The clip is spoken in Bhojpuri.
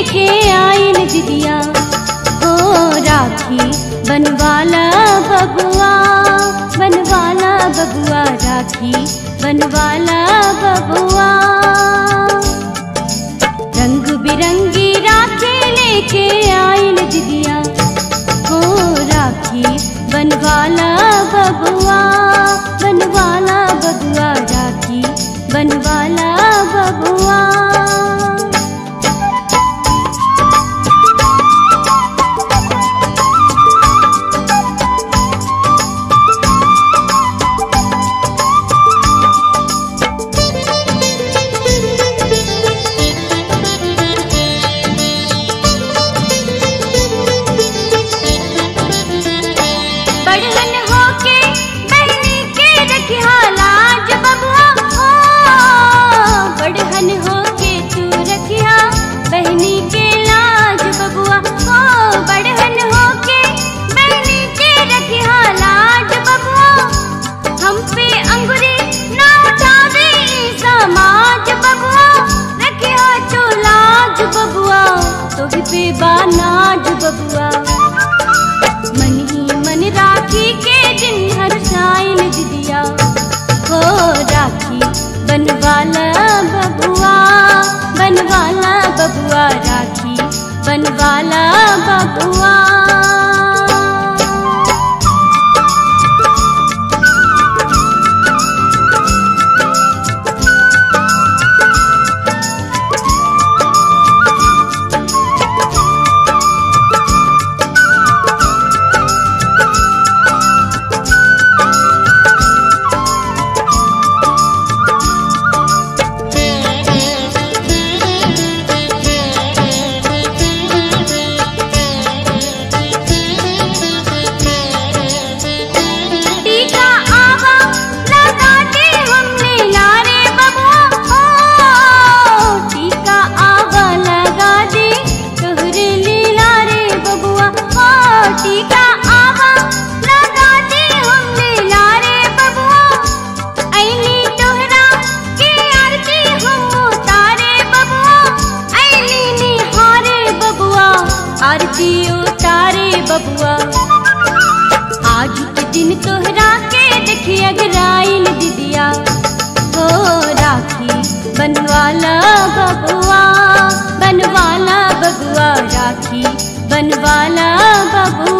लेके आइल दिदिया हो राखी बनवाला बबुआ बनवाला बबुआ राखी बनवाला बबुआ रंग बिरंगी राखी लेके आइल दिदिया हो राखी बनवाला बबुआ बनवाला बबुआ राखी बनवाला बबुआ बढ़न होके बहनी के रखिया लाज बबुआ हो बढ़न होके तू रखिया बहनी के लाज बबुआ हो बढ़न होके बहनी के रखिया लाज बबुआ हम पे अंगुरी ना उठावे ई समाज बबुआ रखिया तू लाज बबुआ तो भी पे बानाज बबुआ मन ही मन राखी के दिन हर साइन दिदिया हो राखी बनवाला बबुआ बनवाला बबुआ राखी बनवाला बबुआ टीका आवा लगा दे हमने लारे बबुआ हो टीका आवा लगा दे तोहरे लीला रे बबुआ हो टीका आवा लगा दे हमने लारे बबुआ ऐनी तोहरा के आरती हम उतारे बबुआ ऐनी निहारे बबुआ आरती उतारे बबुआ आज के दिन तोहरा के देखी अगराइल दिदिया हो राखी बनवाला बबुआ बनवाला बबुआ राखी बनवाला बबुआ